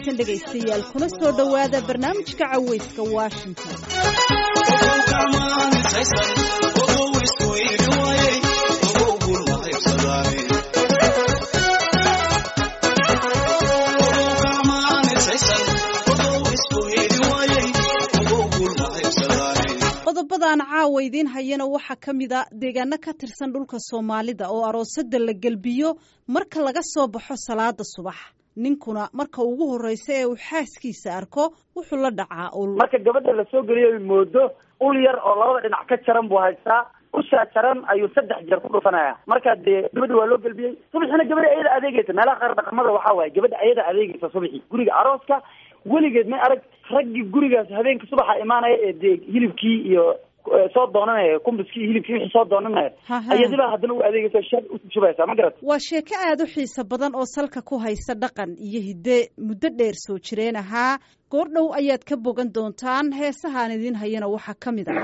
wanaagsan dhegaystayaal kuna soo dhowaada barnaamijka caweyska washington qodobadaan caawa idiin hayana waxaa ka mid a deegaano ka tirsan dhulka soomaalida oo aroosada la gelbiyo marka laga soo baxo salaada subax ninkuna marka ugu horeysa ee uu xaaskiisa arko wuxuu la dhacaa ul marka gabadha la soo geliyo moodo ul yar oo labada dhinac ka jaran buu haystaa ushaa jaran ayuu saddex jeer ku dhufanaya marka dee gabadha waa loo gelbiyey subaxina gabadha ayada adeegeysa meelaha qaar dhaqamada waxaa waaye gabadha ayada adeegeysa subaxii guriga arooska weligeed may arag raggii gurigaas habeenka subaxa imaanaya ee dee hilibkii iyo soo doonanaya kumbiskii hilibkii wixii soo doonanaya ayadiba haddana u adeegaysa shar ushubaysaa ma garat waa sheeko aada u xiiso badan oo salka ku haysa dhaqan iyo hidde muddo dheer soo jireen ahaa goordhow ayaad ka bogan doontaan heesahaan idiin hayana waxaa ka mid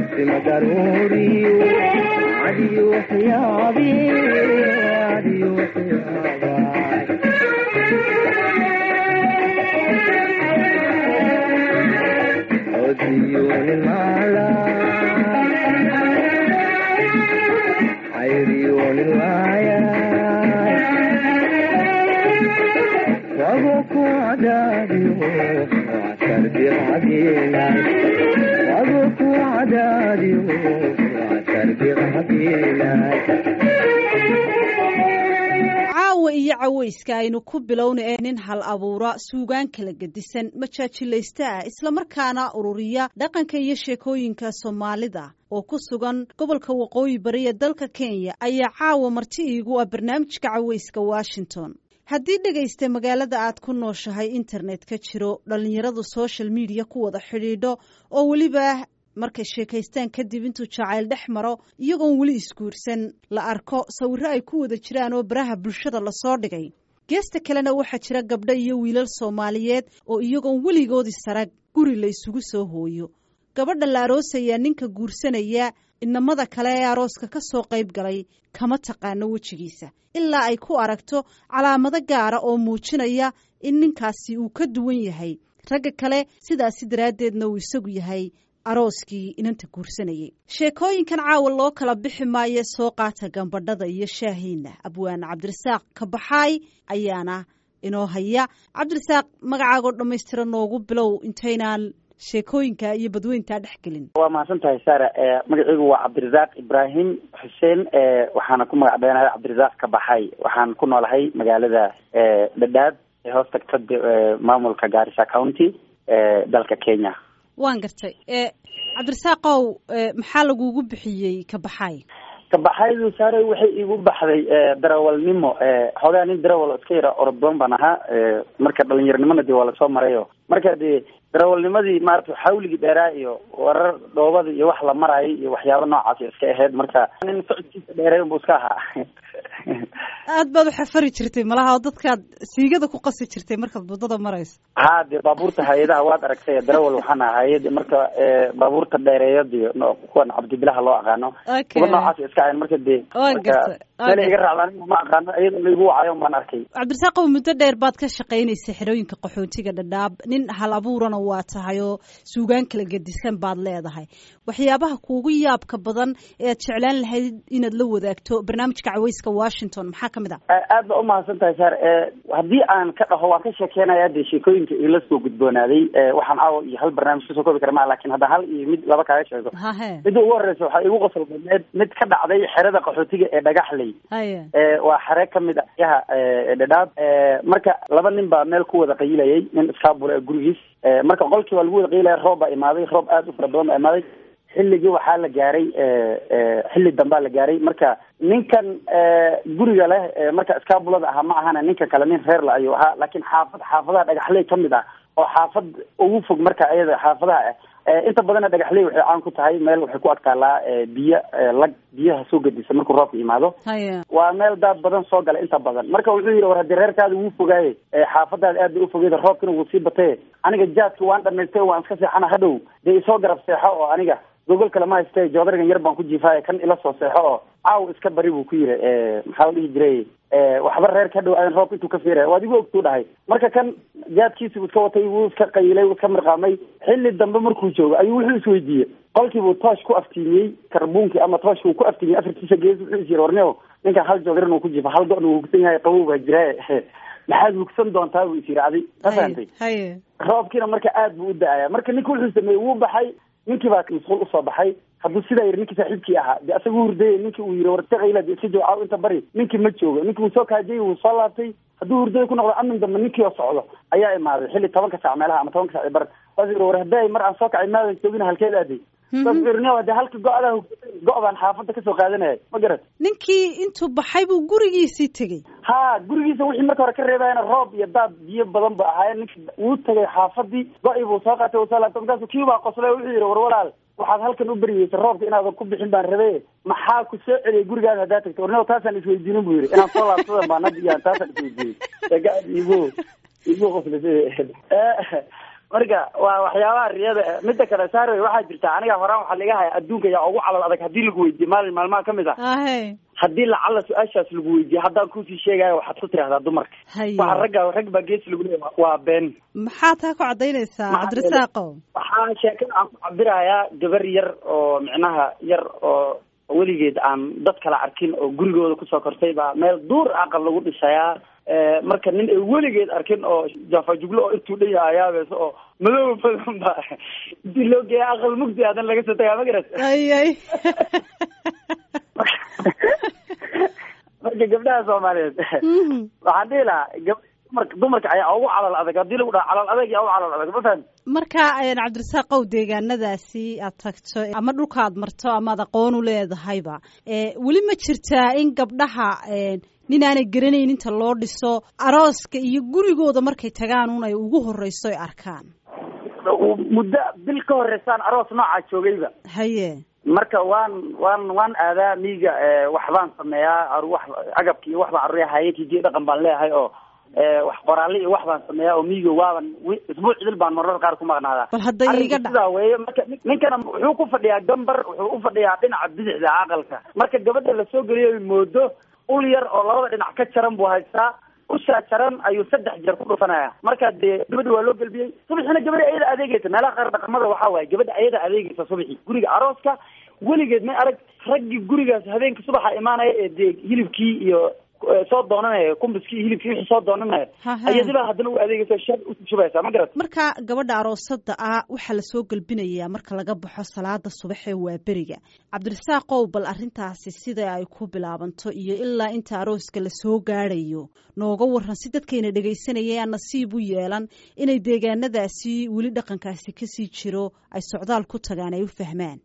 caawa iyo caweyska aynu ku bilowna ee nin hal abuura suugaan kala gedisan majaajilaysta ah islamarkaana ururiya dhaqanka iyo sheekooyinka soomaalida oo ku sugan gobolka waqooyi bari ee dalka kenya ayaa caawa marti iigu ah barnaamijka caweyska washington haddii dhegaysta magaalada aad ku nooshahay internet ka jiro dhallinyaradu social media ku wada xidhiidho oo weliba markay sheekaystaan kadib intuu jacayl dhex maro iyagoon weli isguursan la arko sawirro ay ku wada jiraan oo baraha bulshada lasoo dhigay geesta kalena waxaa jira gabdho iyo wiilal soomaaliyeed oo iyagoon weligoodii sarag guri la isugu soo hooyo gabadha la aroosayaa ninka guursanaya inamada kale ee arooska ka soo qayb galay kama taqaano wejigiisa ilaa ay ku aragto calaamado gaara oo muujinaya in ninkaasi uu ka duwan yahay ragga kale sidaasi daraaddeedna uu isagu yahay arooskii inanta guursanayay sheekooyinkan caawa loo kala bixi maayo soo qaata gambadhada iyo shaahiina abwaane cabdirasaaq kabaxaay ayaana inoo haya cabdirasaaq magacaagoo dhammaystira noogu bilow intaynaan sheekooyinka iyo badweyntaa dhex gelin waa mahadsan tahay sara magaciigu waa cabdirasaaq ibraahim xuseen waxaana ku magac beenahay cabdirasaaq kabaxaay waxaan ku noolahay magaalada dhadhaab ee hoos tagta maamulka gaarisa county dalka kenya waan gartay cabdirasaaqow maxaa lagugu bixiyey kabaxaay kabaxaydu saare waxay igu baxday darawalnimo xoogaa nin darawal iska yara oroddoon baan ahaa marka dhalinyaronimona dee waa lasoo marayo marka dee darawalnimadii maarata xawligii dheeraa iyo warar dhoobada iyo wax la maraayo iyo waxyaaba noocaas iska ahayd marka nin socodkiisa dheeray unbu iska ahaa aad baad uxafari jirtay malaha oo dadkaad siigada ku qasi jirtay markaad waddada marayso ha dee baabuurta hay-adaha waad aragtay darawal waxaan aha hay-ad marka baabuurta dheereeyadi kuwan cabdibilaha loo aqaano kuwa noocaas iska ahayn marka dee meel iga raacdaan ma aqaano iyada laigu wacayo baan arkay cabdirasaaqow muddo dheer baad ka shaqaynaysa xerooyinka qaxootiga dhadhaab nin hal abuurana waa tahay oo suugaan kala gedisan baad leedahay waxyaabaha kuugu yaabka badan ee aad jeclaan lahayd inaad la wadaagto barnaamijka caweyska washington maxaa kamid a aad ba umahadsan tahay saar haddii aan ka dhaho waan ka sheekeynaya dee sheekooyinka ila soo gudboonaaday waxaan caawa iyo hal barnaamij kasoo koobi kara maa lakin hadda hal iyo mid laba kaaga sheego midda ugu horeysa waxaa igu qosol badneed mid ka dhacday xerada qaxootiga ee dhagaxley waa xere kamid a yaha dhadhaab marka laba nin baa meel ku wada qayilayay nin iskaabula ee gurigiis marka qolkii waa lagu wada qayilaya roob baa imaaday roob aada u fara badan baa imaaday xilligii waxaa la gaaray xilli dambaa la gaaray marka ninkan guriga leh marka iskaabulada ahaa ma ahana ninka kale nin reer la ayuu ahaa laakiin xaafad xaafadaha dhagaxley kamid ah oo xaafad ugu fog marka ayada xaafadaha ah inta badanna dhagaxley waxay caan ku tahay meel waxay ku adkaalaa biyo lag biyaha soo gedisa markuu roobka yimaado waa meel daad badan soo gala inta badan marka wuxuu yidhi war haddii reerkaada wuu fogaaye xaafadaada aad bay ufogeyda roobkina wuu sii bataye aniga jaadki waan dhamaystay waan iska seexana hadhow dee isoo garab seexo oo aniga gogol kale ma hayste joodarigan yar baan ku jiifaayo kan ila soo seexo oo caaw iska bari buu ku yiri maxaa la dhihi jiray waxba reer ka dhow aadan roobka intuu ka fiiraya waad igu ogtuu dhahay marka kan jaadkiisi buu iska watay wuu iska qayilay wuu iska mirqaamay xilli dambe markuu joogo ayuu wuxuu isweydiiyey qolkiibuu toosh ku aftiimiyey karbuunkii ama tooshka uu ku aftiimiyey afartiisa gees wuxuu is yiri warneo ninkan hal joodarin uu ku jiifa hal go-na wuu hugsan yahay qabow baa jiraaye maxaad hugsan doontaa buu is yiri adi ma fahantay roobkiina marka aad buu u da-aya marka ninka wuxuu sameeyey wuu baxay ninkii baa masquul usoo baxay hadduu sidaa yiri ninkii saaxiibkii ahaa de asaga u hurdayay ninkii uu yiri wartaqayla de iska joog caaw inta bari ninkii ma joogo ninkii wuu soo kaajayay wuu soo laabtay hadduu hurdaya ku noqdo amin dambe ninkii oo socdo ayaa imaaday xilli tobanka saac meelaha ama tobanka saac bar waas yiri war hadday mar aan soo kacay maadan joogin halkeed aaday saasirnia de halka go-daa go- baan xaafadda kasoo qaadanaya ma garat ninkii intuu baxay buu gurigiisii tegey ha gurigiisa wixii marka hore ka reebayana roob iyo daad biyo badan ba ahaayeen ninki wuu tagay xaafadii go-i buu soo qaatay soo laabtay markaasu kii baa qoslay wuxuu yidhi war walaal waxaad halkan u beryeysa roobka inaadan ku bixin baan rabe maxaa ku soo celiyay gurigaada haddaa tagta warneo taasaan isweydiinin buu yidhi inaan soo laabsadan baan had iyo taasaan isweydiiyey igu igu qoslisay marka waa waxyaabaha riyada mida kale saarwey waxaa jirta aniga horaan waxaa laga haya adduunka yaa ugu calal adag haddii lagu weydiiye maalin maalmaha kamid ah haddii lacala su-aashaas lagu weydiiye haddaan kusii sheegayo waxaad ku tirahdaa dumarka waxa ragga rag baa gees lagu leeya waa been maxaa taa ku cadaynaysaa cabdirasaaqo waxaa sheekada aan ku cabirayaa gabar yar oo micnaha yar oo weligeed aan dad kala arkin oo gurigooda kusoo kortay baa meel duur aqal lagu dhisayaa marka nin ay weligeed arkin oo jaafajuglo oo intuu dhan yaha ayaabeso oo madow badan ba intii loo geeya aqal mugdi hadan laga soo tagaa ma garat ay ay marka gabdhaha soomaaliyeed waxaan dhihi lahaa gab dumarka dumarka ayaa ugu calal adag haddii lagu dhaha calal adag yaa ugu calal adag ma fahan marka cabdirasaaqow deegaanadaasi aad tagto ama dhulka aad marto ama ad aqoon u leedahayba weli ma jirtaa in gabdhaha nin aanay garanayn inta loo dhiso arooska iyo gurigooda markay tagaan un ay ugu horeyso ay arkaan muddo bil ka horeysaan aroos noocaa joogayba haye marka waan waan waan aadaa miiga waxbaan sameeyaa wax agabki iyo waxbaan aruya hayenkii dhaqan baan leeyahay oo wax qoraalle iyo wax baan sameeyaa oo miiga waaban isbuuc cidil baan mararka qaar ku maqnaadaa bal hadda iga dha sidaa weeye marka ninkana wuxuu ku fadhiyaa gambar wuxuu u fadhiyaa dhinaca bidixda aqalka marka gabadha lasoo geliyo moodo ul yar oo labada dhinac ka jaran buu haystaa ushaa jaran ayuu saddex jeer ku dhufanaya marka dee gabadha waa loo gelbiyey subaxina gabadha ayada adeegeysa meelaha qaar dhaqamada waxaa waaye gabadha ayada adeegeysa subaxi guriga arooska weligeed may arag raggii gurigaas habeenka subaxa imaanaya ee dee hilibkii iyo soo doonanaya kumbiskii hilibkii wixii soo doonanaya ayadiba haddana u adeegeysa shar ushubaysaa ma garat marka gabadha aroosada ah waxaa lasoo gelbinayaa marka laga baxo salaada subax ee waa beriga cabdirasaaqow bal arrintaasi sida ay ku bilaabanto iyo ilaa inta arooska lasoo gaadhayo nooga waran si dadkayna dhegaysanaya aan nasiib u yeelan inay deegaanadaasi weli dhaqankaasi kasii jiro ay socdaal ku tagaan ay u fahmaan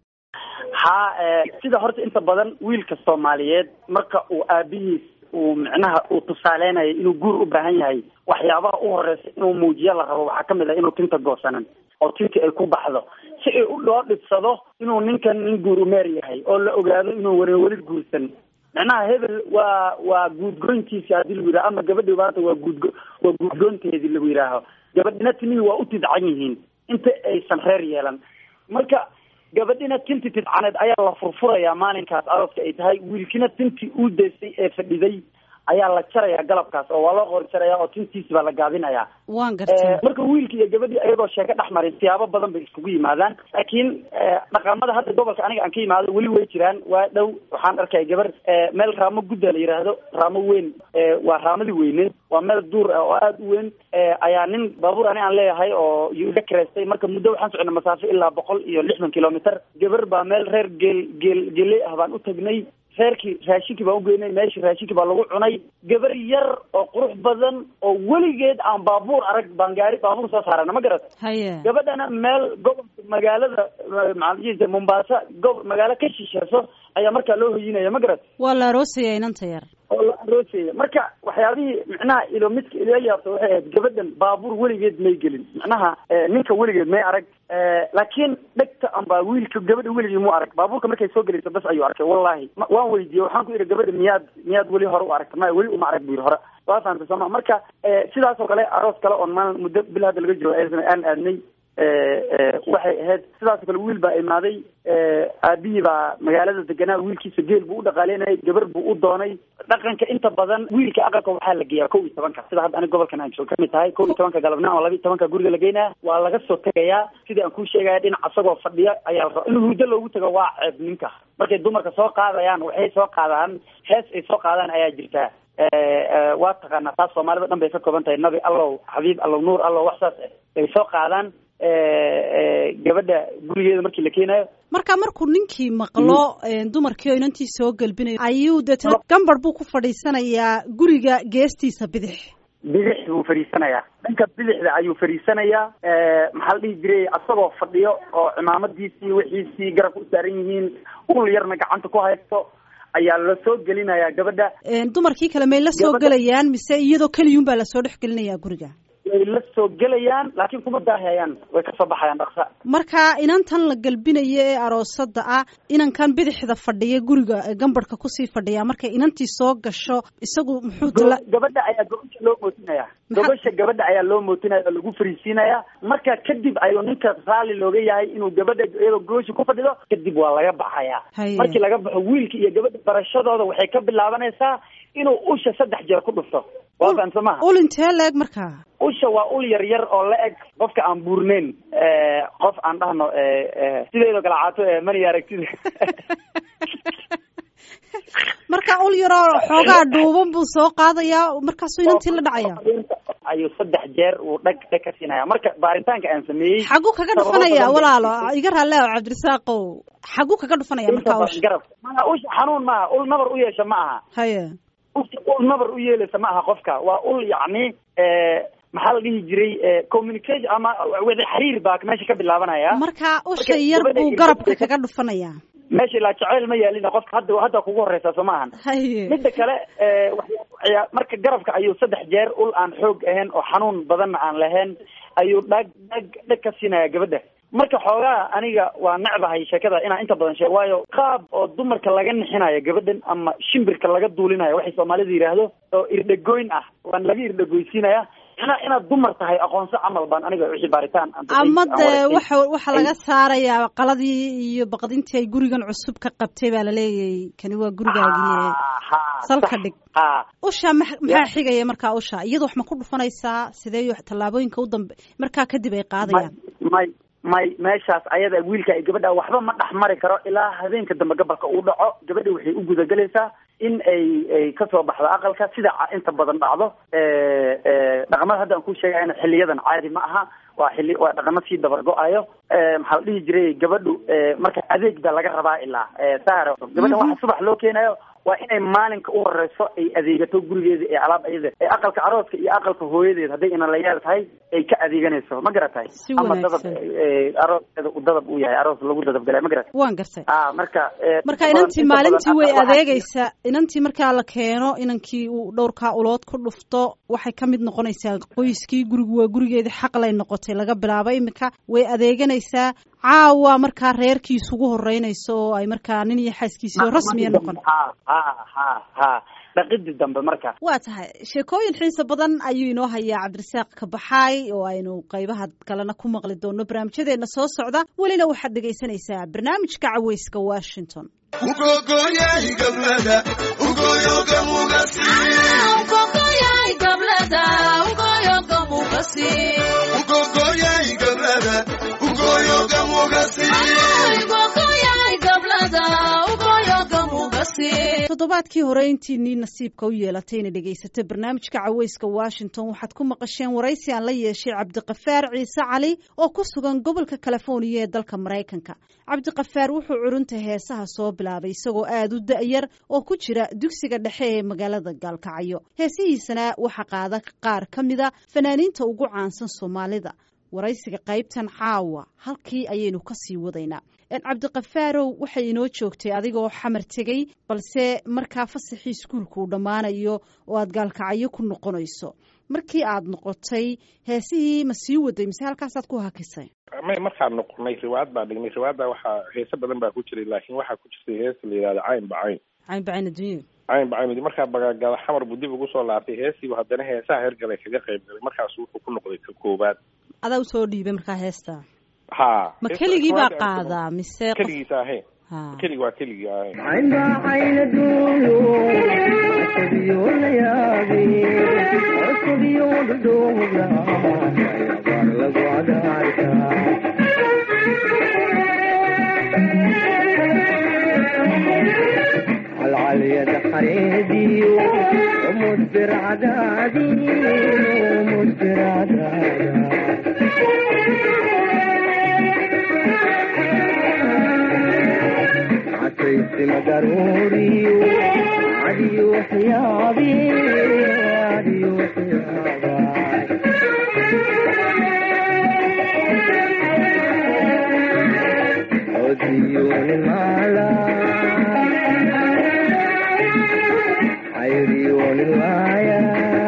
ha sida horta inta badan wiilka soomaaliyeed marka uu aabihiis uu micnaha uu tusaaleynayo inuu guur u baahan yahay waxyaabaha u horeysa inuu muujiyo la rabo waxaa kamid ah inuu tinta goosanan oo tinta ay ku baxdo si ay u loo dhibsado inuu ninkan nin guur umeer yahay oo la ogaado inuu weli weli guursan micnaha hebel waa waa guudgoyntiisa haddii lagu yidhaho ama gabadhi maanta waa guudgo waa guudgoynteedii lagu yidhaaho gabadhina timihii waa u tidcan yihiin inta aysan reer yeelan marka gabadhina tinti tidcaneed ayaa la furfurayaa maalinkaas arooska ay tahay wiilkina tintii uu daysay ee fadhiday ayaa la jarayaa galabkaas oo waa loo qori jaraya oo tintiisi baa la gaabinayaa waan gartay marka wiilki iyo gabadhii ayagoo sheeko dhex marin siyaabo badan bay iskugu yimaadaan laakiin dhaqamada hadda gobolka aniga aan ka yimaado weli way jiraan waa dhow waxaan arkaya gabar meel raamo gudda la yidhaahdo raamo weyn waa raamadii weyneed waa meel duur ah oo aada u weyn ayaa nin baabuur ani aan leeyahay oo iyo iga kareystay marka muddo waxaan socona masaafo ilaa boqol iyo lixdan kilomitr gabar baa meel reer geel geel geley ah baan u tagnay reerkii raashinkii baan ugeynay meeshii raashinkii baa lagu cunay gabar yar oo qurux badan oo weligeed aan baabuur arag baan gaari baabuur soo saarana ma garat haye gabadhana meel gobolka magaalada maxaa mombasa gob magaalo ka shisheeso ayaa markaa loo hoyinaya ma garat waa la aroosaya inanta yar oo la aroosaya marka waxyaabihii micnaha ilo midka ila yaabta waxay ahayd gabadhan baabuur weligeed may gelin macnaha ninka weligeed may arag laakiin dhegta amba wiilka gabadha weligii mu arag baabuurka markay soo gelayso bas ayuu arkay wallahi waan weydiiyey waxaan ku yidhi gabadha miyaad miyaad weli hore u aragta maya weli uma arag bu yidhi hore waa fahamta sooma marka sidaas oo kale aroos kale oon maalin muddo bil hadda laga jiro aan aadnay waxay ahayd sidaasoo kale wiil baa imaaday aabihii baa magaalada deganaa wiilkiisa geel buu u dhaqaaleynayay gabar buu u doonay dhaqanka inta badan wiilka aqalka waxaa la geeyaa kow iyo tobanka sida hadda aniga gobolkan aan joog kamid tahay kow iyo tobanka galabnimo ama laba iyo tobanka guriga la geynaya waa laga soo tegayaa sidii aan kuu sheegaya dhinac asagoo fadhiya ayaa la rabaa in hurdo loogu tago waa ceeb ninka markay dumarka soo qaadayaan waxay soo qaadaan hees ay soo qaadaan ayaa jirtaa waa taqaanaa taas soomaalida dhan bay ka kooban tahay nabi allow xabiib allow nuur allow wax saas ay soo qaadaan gabadha gurigeeda markii la keenayo marka markuu ninkii maqlo dumarkii oo inantii soo gelbinayo ayuu deetna gambar buu ku fadhiisanayaa guriga geestiisa bidix bidix buu fadhiisanayaa dhanka bidixda ayuu fadhiisanayaa maxaa la dhihi jiray asagoo fadhiyo oo cimaamadiisii wixiisii garabka u saaran yihiin ul yarna gacanta ku haysto ayaa la soo gelinayaa gabadha dumarkii kale may la soo gelayaan mise iyadoo keliyun baa lasoo dhex gelinayaa guriga way la soo gelayaan laakiin kuma daahayaan way kasoo baxayaan dhaqsa marka inantan la gelbinayo ee aroosada ah inankan bidixda fadhiya guriga gambarhka kusii fadhiya markay inantii soo gasho isagu muxuu gabadha ayaa gobasha loo mootinaya gobasha gabadha ayaa loo mootinaya oo lagu fariisiinaya marka kadib ayuu ninka raalli looga yahay inuu gabadha iyadoo gobasha ku fadhido kadib waa laga baxaya markii laga baxo wiilka iyo gabadha barashadooda waxay ka bilaabanaysaa inuu usha saddex jeer ku dhufto waa fahamsa maha ul intee la eg markaa usha waa ul yar yar oo la eg qofka aan buurneyn qof aan dhahno sideedoo kale caato mani aragtida marka ul yaroo xoogaa dhuuban buu soo qaadayaa markaasuu inantii la dhacaya ayuu saddex jeer uu dhag dhag ka siinaya marka baaritaanka aan sameeyey xagu kaga dhufanaya walaalo iga raale o cabdirasaaqow xagu kaga dhufanaya markaa usha garab maa usha xanuun maaha ul nabar u yeesha ma aha haye usha ul nabar u yeelaysa ma aha qofka waa ul yacni maxaa la dhihi jiray communication ama wada xiriir baa meesha ka bilaabanaya marka usha yar buu garabka kaga dhufanaya meesha ilaa jaceyl ma yaalina qofka hadda hadda kugu horeysaa soo maahan haye midda kale marka garabka ayuu saddex jeer ul aan xoog ahayn oo xanuun badanna aan lahayn ayuu dhag dhag dhag ka siinaya gabadha marka xoogaa aniga waa necbahay sheekada inaan inta badan sheeg waayo qaab oo dumarka laga nixinayo gabadhan ama shimbirka laga duulinayo waxay soomaalida yidhaahdo oo irdhagoyn ah waan laga irdhagoysiinaya ina inaad dumar tahay aqoonso camal baan aniga wixii baaritaan ama dee waxa waxaa laga saarayaa qaladii iyo baqdintii ay gurigan cusub ka qabtay baa laleeyahay kani waa gurigaagii salka dhig usha ma maxaa xigaya markaa usha iyada wax ma ku dhufanaysaa sidee tallaabooyinka u dambe markaa kadib ay qaadayaan may may meeshaas ayada wiilka ay gabadha waxba ma dhex mari karo ilaa habeenka dambe gabalka uu dhaco gabadha waxay u gudagelaysaa in ay ay kasoo baxdo aqalka sida inta badan dhacdo dhaqamada hadda aan ku sheegayana xiliyadan caadi ma aha waa xili waa dhaqamo sii dabar go-ayo maxaa la dhihi jiray gabadhu marka adeeg baa laga rabaa ilaa saar gabadha waxa subax loo keenayo waa inay maalinka u horeyso ay adeegato gurigeeda ee alaab ayada ee aqalka arooska iyo aqalka hooyadeed hadday inalayaal tahay ay ka adeeganayso ma garatahay ama dadab arooskeeda u dadab u yahay aroos lagu dadab galay ma garatay waan gartay a marka marka inantii maalintii way adeegaysaa inantii markaa la keeno inankii uu dhowrkaa ulood ku dhufto waxay ka mid noqonaysaa qoyskii gurigu waa gurigeedii xaqlay noqotay laga bilaabo imika way adeeganaysaa caawa markaa reerkii isugu horeynayso oo ay markaa nin iyo xaaskiisii oo rasmiya noqon ha ha ha ha dhaqidii dambe marka waa tahay sheekooyin xiisa badan ayuu inoo hayaa cabdirasaaq kabaxaay oo aynu qaybaha kalena ku maqli doono barnaamijyadeena soo socda welina waxaad dhegaysanaysaa barnaamijka caweyska washington toddobaadkii hore intiinii nasiibka u yeelatay inay dhegaysato barnaamijka caweyska washington waxaad ku maqasheen waraysi aan la yeeshay cabdiqafaar ciise cali oo ku sugan gobolka californiya ee dalka maraykanka cabdiqafaar wuxuu curunta heesaha soo bilaabay isagoo aada u da-yar oo ku jira dugsiga dhexe ee magaalada gaalkacyo heesihiisana waxaa qaada qaar ka mida fanaaniinta ugu caansan soomaalida waraysiga qaybtan caawa halkii ayaynu kasii wadaynaa cabdiqafaarow waxay inoo joogtay adigoo xamar tegey balse markaa fasaxii iskuulka uu dhammaanayo oo aad gaalkacyo ku noqonayso markii aad noqotay heesihii ma sii waday mise halkaasaad ku hakisay may markaan noqonay riwaayad baa dhignay riwaayadda waxaa heese badan baa ku jiray laakiin waxaa ku jirtay heesa la yihahda cayn bacayn cayn bacayn adduunya cayn bacayn markaa bagaagala xamar buu dib ugu soo laabtay heesiibu haddana heesaha hergalay kaga qayb galay markaasu wuxuu ku noqday ka koowaad adaa usoo dhiibay markaa heesta ha ma keligii baa qaadaa mise keligiisa ahayn keligi waa keligii ahayn عين دولو عشبيو ليابي عشبيو دوغلا يبار لغو عدارتا العالية دخريدي ومدبر عدادي ومدبر عدادي عسيت مدروري عدي وحيابي عدي وحيابي عديون المالا عيريون الوايا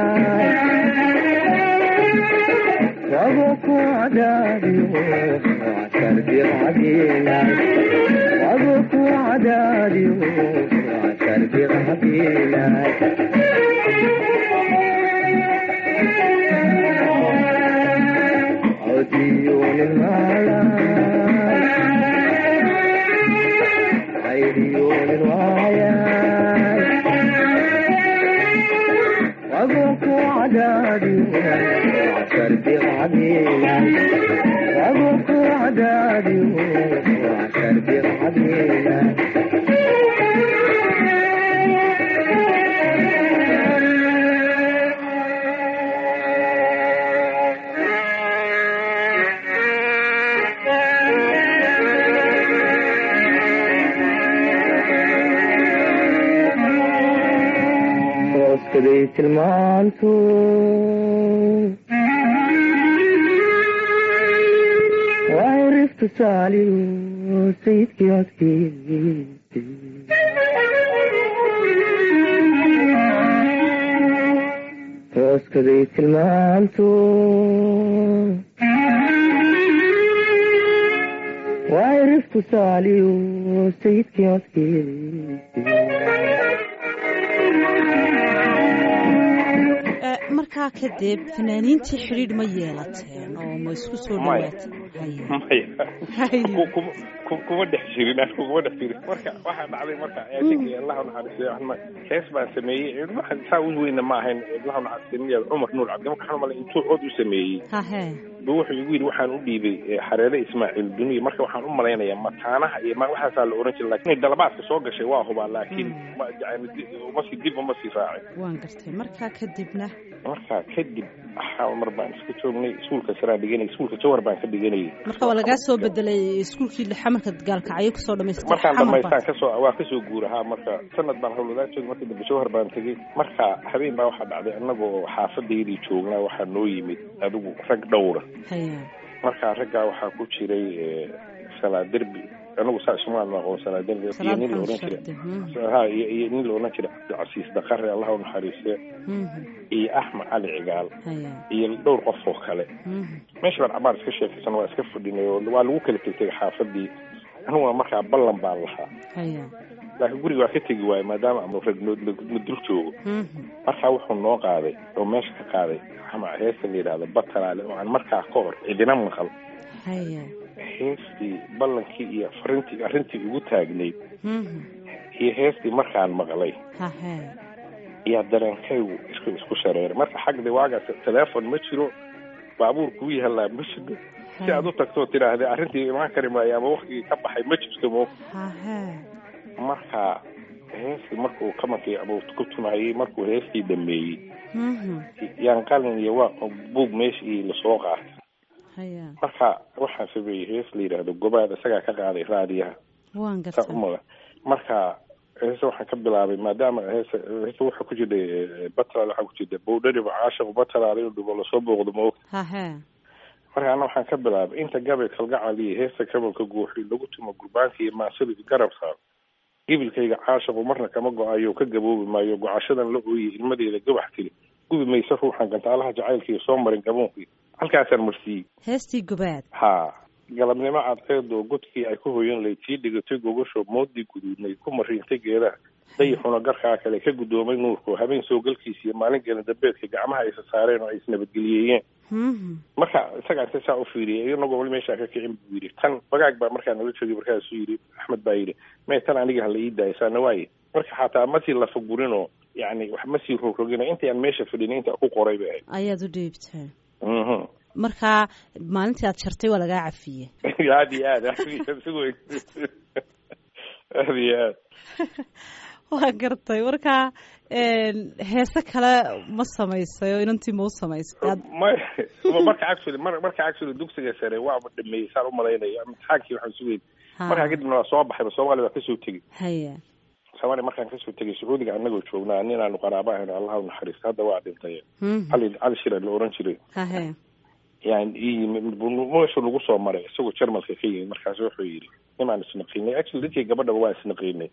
وابوك وعدادي وعسر بعدينا وابوك وعدادي وعسر بعدينا عديون المالا عيريون الوايا وابوك وعدادي وعسر بعدينا وابوك وعدادي وعسر بعدينا hooskaday tilmaantu waa riftu saaliyo sayidkii codkiisi hooskaday tilmaantu waa riftu saaliyo sayidkii codkiisi markaa kadib fanaaniintii xidhiidh ma yeelateen oo ma isku soo dhawaateen maya kuma dhex jirin anigu kuma dhex jirin marka waxaa dhacday marka ninka allah naxariistay waxna hees baan sameeyey waxaan saa u weyna ma ahayn allah naxariistay cumar nuur cabdi marka waxaan malay intuu cod u sameeyey hahe bu wuxuu igu yidhi waxaan u dhiibay xareere ismaaciil duniya marka waxaan u malaynayaa mataanaha iyo ma waxaasaa la oran jiray lakin dalabaadka soo gashay waa hubaa laakiin masii dib uma sii raacin waan gartay markaa kadibna markaa kadib hal mar baan iska joognay iskuulka saraa dhiganay iskuulka jawar baan ka dhiganayay marka waa lagaa soo bedelay iskuulkii xamarka gaalkacyo kusoo dhamaystay markaan dhamaystaan kasoo waa kasoo guurahaa marka sanad baan hawladaa joogay marka dambe jawhar baan tegey marka habeen baa waxaa dhacday annagoo xaafadeydii joognaa waxaa noo yimid adigu rag dhowra haya marka raggaa waxaa ku jiray salaaderbi anigu saa ismaan aqoon salaaderbi iyo nin la oran jira ha iyo iyo nin la oran jira cabdicasiis daqare allah u naxariiste iyo axmed cali cigaal iyo dhowr qof oo kale meesha baan cabaar iska sheekaysan waa iska fadhinay oo waa lagu kala tegtay xaafadii aniguna markaa ballan baan lahaa laakiin guriga waa ka tegi waayo maadaama ama ragnood ma dul joogo markaa wuxuu noo qaaday oo meesha ka qaaday ama heesta la yidhahdo batalaale oo aan markaa ka hor cidina maqal heestii ballankii iyo farintii arrintii ugu taagnayd iyo heestii markaan maqlay iyo dareenkaygu isku isku shareeray marka xagda waagaas teleefon ma jiro baabuur kuu yahalaa ma jiro si aad u tagtoo tidhaahda arrintii imaan kari maayo ama waktigii ka baxay ma jirto mo marka heestii markuu kamankii abuu ku tumayey markuu heestii dhameeyey yaan qalin iyo waa buug meeshii lasoo qaatay marka waxaan sameeyey hees la yidhaahdo gobaad isagaa ka qaaday raadiyaha saa umada marka heese waxaan ka bilaabay maadaama heese heese waxaa ku jirta batalaal waxaa ku jirta bowdhariba caashiq batalaal inuu dhibo lasoo booqdo maogta marka ana waxaan ka bilaabay inta gabay kalgacal iyo heesta kabalka guuxi lagu tumo gurbaanka iyo maasida garab saar gibilkayga caashiqu marna kama go-ayo ka gaboobi maayo gocashadan la ooyey ilmadeeda gabax tiri gubi mayse ruuxan gantaalaha jacaylkaiyo soo marin gaboonki halkaasaan marsiiyey heestii gobaad ha galabnimo cadceedo godkii ay ku hoyan layd sii dhigatay gogasho moodii guduudnay ku mariintay geedaha dayixuna garkaa kale ka guddoomay nuurku habeen soo galkiisa iyo maalin geela dambeedka gacmaha aysa saareen oo ay isnabadgeliyeeyeen marka isagaa inta saa u fiiriyay inagoo wali meeshaa ka kicin buu yidhi tan bagaag baa markaa nala joogay markaasuu yidhi axmed baa yidhi may tan aniga hala ii daayo saana waaye marka xataa masii lafagurinoo yani wax masii rogrogino intii aan meesha fadhin inta ku qoray bay ahayd ayaad u dhiibtay marka maalintii aad jartay waa lagaa cafiyey aad iyo aad aad iyo aad waa gartay marka heese kale ma samaysay oo inantii ma u samaysay may marka actually mar marka actually dugsiga sare waaba dhameeyey saan umalaynaya imtixaankii waxaan sugeyn markaa kadibna waa soo baxayba soomaaliya waa kasoo tegey haya soomaaliya markaan kasoo tegay sacuudiga anagoo joognaa nin aanu qaraaba ahayn allah u naxariista hadda waa dhintay cali cali shira la oran jiray hahe yani ii yimid meeshu lagu soo maray isagoo jarmalka ka yimid markaas wuxuu yidhi nimaan isnaqiinay actually dadkii gabadhaba waa isnaqiinay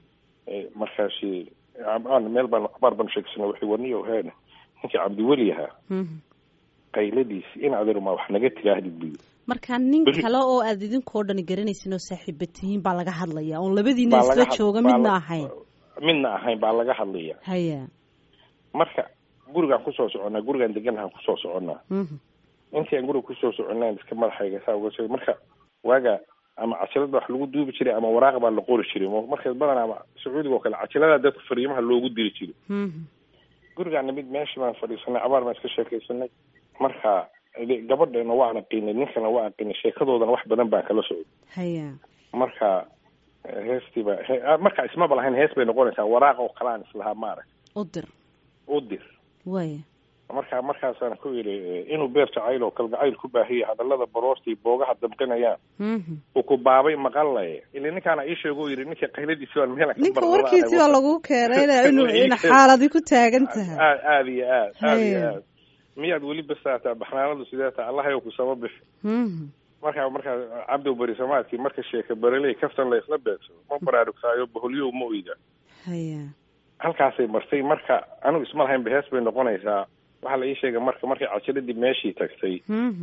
markaasi meel baan abaar baan sheegsana waxay waniyo heen ninkii cabdiweli ahaa qayladiisi in adeerma wax naga tiraahdid buyi marka nin kale oo aad idinkoo dhan garanaysin oo saaxiiba tihiin baa laga hadlaya oon labadiina isla jooga midna ahayn midna ahayn baa laga hadlaya haya marka gurigaan kusoo soconnaa gurigaan deganahaan kusoo soconnaa intii aan guriga kusoo soconaan iska madaxayga saa uga marka waaga ama cajalada wax lagu duubi jiray ama waraaq baa la qori jiray marka badanaa ama sacuudiga oo kale cajalada dadka fariimaha loogu diri jiray gurigaana mid meesha baan fadhiisanay cabaar baan iska sheekaysanay marka gabadheena waa aqinay ninkana waa aqinay sheekadoodana wax badan baan kala socday haya marka heestiiba marka ismaba lahayn hees bay noqonaysaa waraaq oo kalaan islahaa maarag u dir u dir waya marka markaasaan ku yidhi inuu beer jacayl oo kalgacayl ku baahiyay hadallada baroortii boogaha damqinayaan uu ku baabay maqalaye ili ninkaana ii sheego yidhi ninka qayladiisi baan meel ninka warkiisi baa lagu keenay inuu in xaaladi ku taagan tahay aad aad iyo aad aad iyo aad miyaad weli basaataa baxnaanadu sidee taa allahayow ku sama bixi markaa markaa cabdow beri samaadkii marka sheeka bereley kaftan la isla beegsado ma baraarugtaayo baholyow ma oyda haya halkaasay martay marka anigu isma lahaynba hees bay noqonaysaa waxaa la ii sheegay marka markay cajiladii meeshii tagtay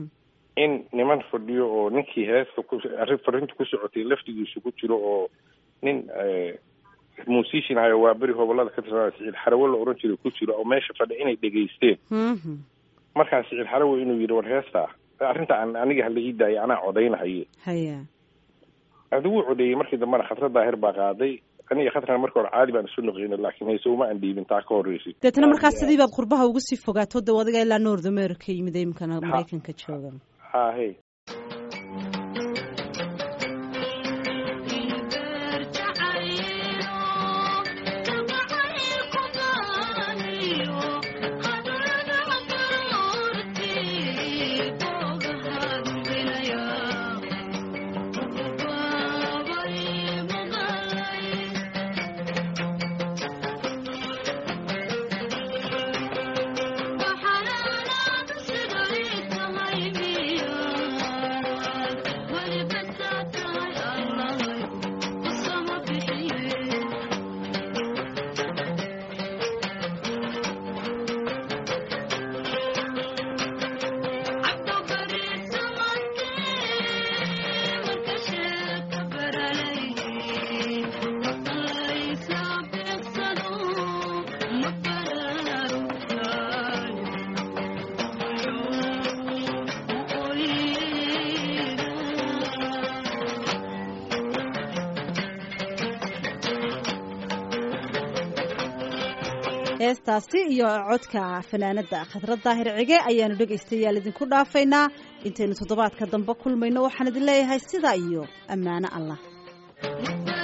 in niman fadhiyo oo ninkii heesta ku arrin farinta ku socotay laftigiisu ku jiro oo nin musician ahayo waa beri hobolada ka tirsanaa siciid xarawe la oran jiray ku jiro oo meesha fadhi inay dhegaysteen markaa siciid xarawe inuu yidhi war heestaa arrinta aan aniga hala ii daayay anaa codaynahaye haya adigu codeeyey markii dambena khatra daahir baa qaaday aniga khatrana marka hore caadi baan isu noqina laakiin hayse uma aan dhiibin taa ka horreysay deetna markaas sidii baad qurbaha uga sii fogaato de adiga ilaa north america yimid imikana maraykanka jooga hahe heestaasi iyo codka fanaanada khadrad daahir cige ayaanu dhegaystayaal idinku dhaafaynaa intaynu toddobaadka dambe kulmayno waxaan idin leeyahay sidaa iyo ammaano allah